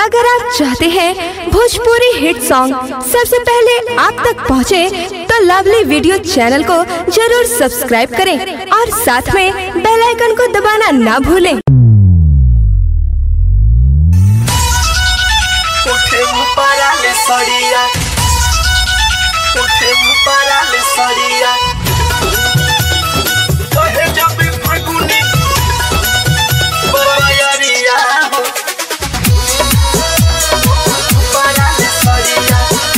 अगर आप चाहते हैं भोजपुरी हिट सॉन्ग सबसे पहले आप तक पहुंचे, तो लवली वीडियो चैनल को जरूर सब्सक्राइब करें और साथ में बेल आइकन को दबाना ना भूलें उठे मुपाराले सड़िया उठे मुपाराले सड़िया कहे जब फगुनी बरयरिया हो मुपाराले सड़िया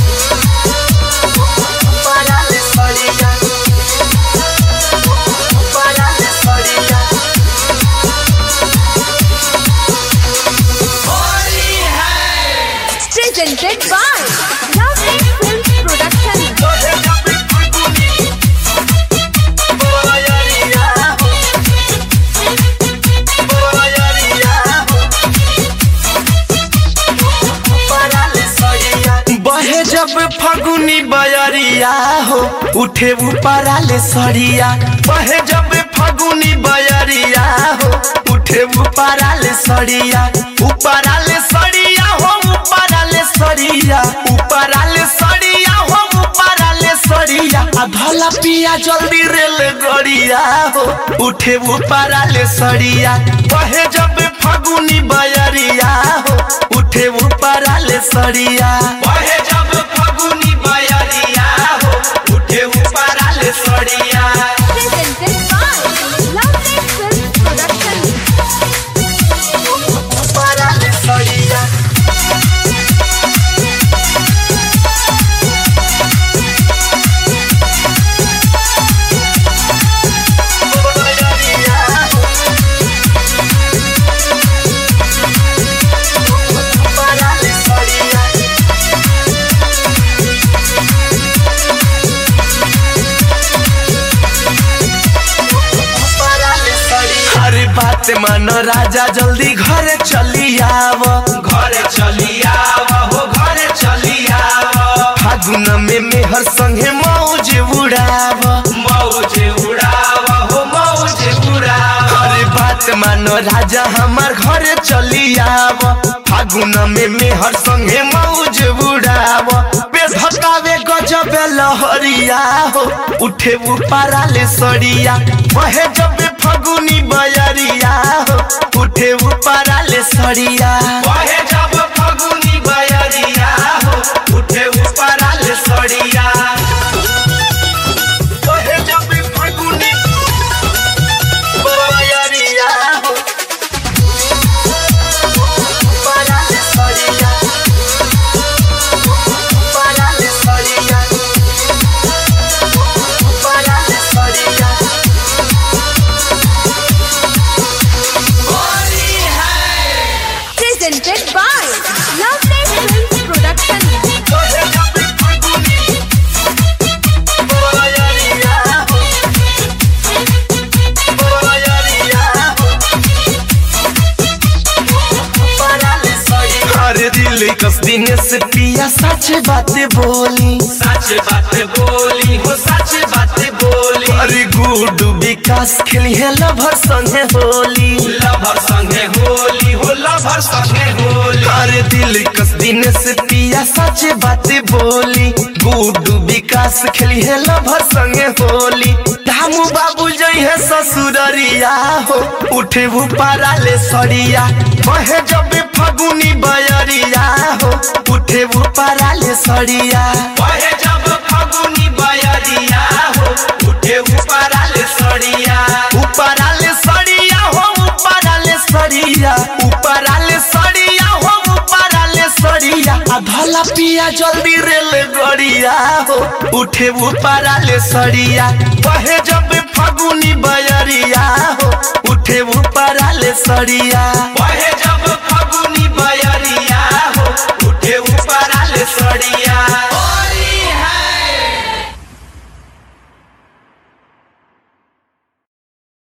मुपाराले सड़िया मुपाराले सड़िया होली है presented by Lovely Films Production. कहे जब फगुनी बरयरिया हो बहे जब फगुनी बयरिया हो उठे ऊपराले सड़िया बहे जब फगुनी बयरिया हो उठे ऊपराले सड़िया ऊपराले सड़िया हो ऊपराले सड़िया ऊपराले सड़िया हो ऊपराले सड़िया आ भला पिया जल्दी रेल गड़िया हो उठे ऊपराले सड़िया बहे जब फगुनी बयरिया हो उठे ऊपराले सड़िया बहे जब फगुनी बयरिया हो उठे ऊपराले सड़िया Presented by Lovely Films Production. ऊपराले सड़िया बयरिया हो ऊपराले सड़िया अरे बात मानो राजा जल्दी घरे चली आव घरे चली आव हो घरे चली आव फागुन में मेहर संगे मौज उड़ाव मौज उड़ाव हो मौज उड़ाव अरे बात मानो राजा हमार घरे चली आव फागुन में मेहर संगे मौज उड़ाव बेधकावे गजब लहरिया हो उठे उपाराले सड़िया बहे जब फगुनी बयरिया हो उठे उपाराले सड़िया बहे जब फगुनी बयरिया हो उठे उपाराले सड़िया बहे जब फगुनी बयरिया हो उपाराले सड़िया उपाराले सड़िया उपाराले सड़िया Presented by Lovely Films Production. कहे जब फगुनी बयरिया हो बयरिया हो उपाराले सड़िया अरे दिल कस दिन से पिया सच बात बोली सच बात बोली हो सच बात बोली अरे गुडू विकास खेली है लभर संगे होली लभर संगे होली हो लभर संगे होली अरे दिल कस दिन से पिया सच बात बोली गुडू विकास खेली है लभर संगे होली धामू बाबू जई है ससुररिया हो उठे पाराले सड़िया बहे जब फगुनी बयरिया हो उठे पाराले सड़िया बहे जब फगुनी बयरिया हो उठे पाराले सड़िया ऊपराले सड़िया हो ऊपराले सड़िया ऊपराले सड़िया हो ऊपराले सड़िया आ भला पिया जल्दी रेल गड़िया हो उठे ऊपराले सड़िया बहे जब फगुनी बयरिया हो उठे ऊपराले सड़िया बहे जब